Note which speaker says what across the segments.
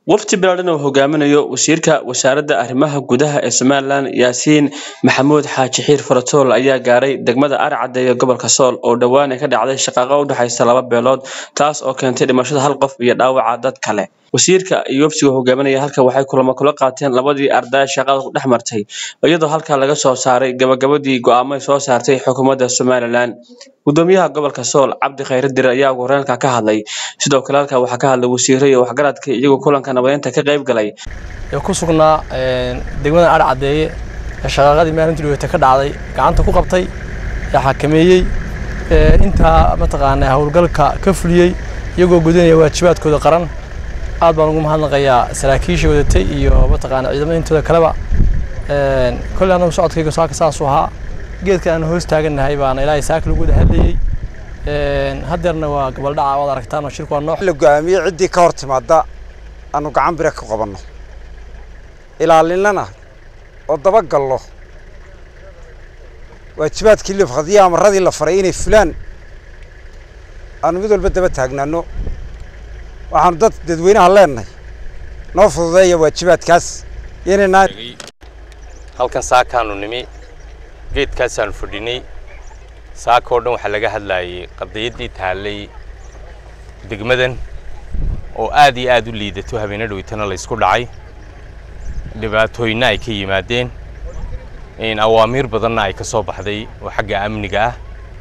Speaker 1: wafdi balaadhan oo hogaaminayo wasiirka wasaaradda arrimaha gudaha ee somalilan yaasiin maxamuud xaaji xiir faratool ayaa gaaray degmada arcadde ee gobolka sool oo dhowaan ay ka dhacday shaqaaqo u dhexaysa laba beelood taas oo keentay dhimashada hal qof iyo dhaawaca dad kale wasiirka iyo wafdiga hogaaminaya halka waxay kulamo kula qaateen labadii arday shaqada ku dhex martay iyadoo halkaa laga soo saaray gabagabadii go'aamo ay soo saartay xukuumadda somalilan gudoomiyaha gobolka sool cabdi khayre dire ayaa ugu horreynka ka hadlay sidoo kale halkaa waxaa ka hadlay wasiiro iyo waxgaradka iyagoo kulanka nabadeynta ka qayb galay
Speaker 2: ee ku sugnaa degmada adh caddeeye ee shaqaaqadii maalintii dhaweyta ka dhacday gacanta ku qabtay ee xakameeyey intaa mataqaanaa howlgalka ka fuliyey iyagoo gudanaya waajibaadkooda qaran aad baan ugu mahadnaqayaa saraakiisha wadatay iyo mataqaanaa ciidamada intooda kaleba kolley annagu socodkayga saaka saasuu ahaa geedka aan hoos taagannahay baana ilaahay saaka lagu wada hadlayey haddeerna waa gabaldhaca waad aragtaan oo shirku waa nooc
Speaker 3: la go'aamiyey ciddii ka hor timaadda aanu gacan bire ka qabanno ilaalinana oo dabagallo waajibaadkii lafadiyo amaradii la faray inay fulaan aanu mid walba daba taagnaano waxaanu dad dadweynaha leenahay noo fududeeya waajibaadkaas inaynaa
Speaker 4: halkan saakaanu nimi geedkaasaanu fadhinay saaka oo dhan waxaa laga hadlaayay qadiyaddii taallay degmadan oo aad iyo aad u liidato habeena dhoweytana laysku dhacay dhibaatooyinna ay ka yimaadeen awaamiir badanna ay ka soo baxday oo xagga amniga ah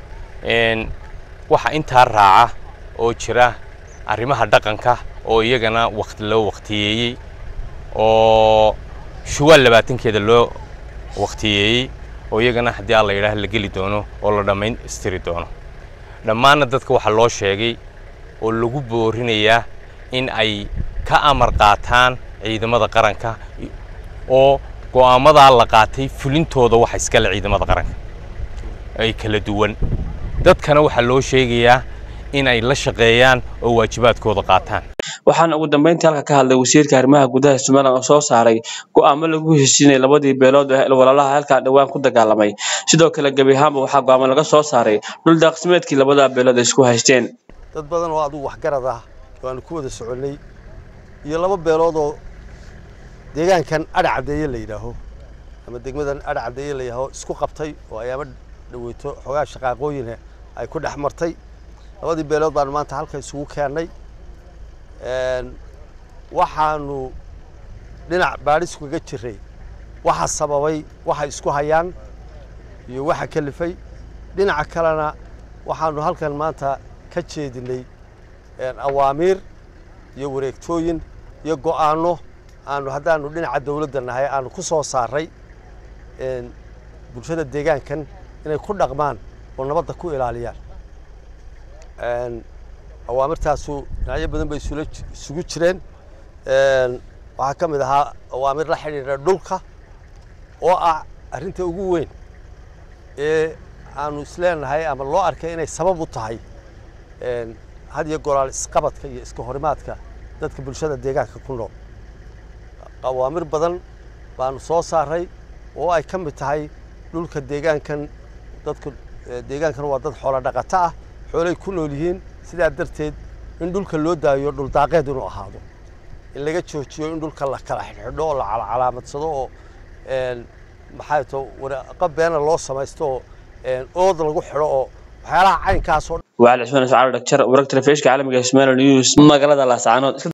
Speaker 4: waxa intaa raaca oo jira arrimaha dhaqanka oo iyagana waqti loo waqtiyeeyey oo shuwaal labaatankeeda loo waqtiyeeyey oo iyagana haddii alla yidhaah la geli doono oo la dhammaystiri doono dhammaanna dadka waxaa loo sheegay oo lagu boorinayaa in ay ka amar qaataan ciidamada qaranka oo go'aamadaa la qaatay fulintooda waxa iskale ciidamada qaranka ay kala duwan dadkana waxaa loo sheegayaa in ay la shaqeeyaan oo waajibaadkooda qaataan
Speaker 1: waxaana ugu dambeyntii halka ka hadlay wasiirka arrimaha gudaha somalilan oo soo saaray go'aamo lagu heshiinay labadii beelood ee walaalaha halkaa dhowaan ku dagaalamay sidoo kale gebi ahaanba waxaa go'aamo laga soo saaray dhul daaqsimeedkii labada beelood ay isku haysteen
Speaker 5: dad badan oo adugu waxgarad ah oo aanu ku wada soconnay iyo laba beelood oo deegaankan adh caddeeye la yidhaaho ama degmadan adh caddeeye la yidhaaho isku qabtay oo ayaama dhaweyto xoogaa shaqaaqooyina ay ku dhex martay labadii beelood baanu maanta halka isugu keennay waxaanu dhinac baadhis kaga jiray waxa sababay waxa isku hayaan iyo waxa kalifay dhinaca kalena waxaanu halkan maanta ka jeedinay awaamiir iyo wareegtooyin iyo go'aano aanu haddaanu dhinaca dawladda nahay aanu ku soo saaray bulshada deegaankan inay ku dhaqmaan oo nabadda ku ilaaliyaan awaamirtaasu dhinacyo badan bay isugu jireen waxaa ka mid ahaa awaamir la xidhiidha dhulka oo ah arrinta ugu weyn ee aanu isleenahay ama loo arkay inay sabab u tahay had iyo goraal isqabadka iyo iska horimaadka dadka bulshada deegaanka ku nool awaamir badan baanu soo saaray oo ay ka mid tahay dhulka deegaankan dadku deegaankan waa dad xoolo dhaqato ah xoolay ku nool yihiin sidaa darteed in dhulka loo daayo dhuldaaqeed inuu ahaado in laga joojiyo in dhulka la kala xidhxidho oo la calcalaamadsado oo maxay to waraaqo beena loo samaysto oo ood lagu xidho oo waxyaalaha caynkaasoo
Speaker 1: وعلى عثمان سعد دكتور ورقة الفيش كعالم جسمان نيوز مقالة لا سعنود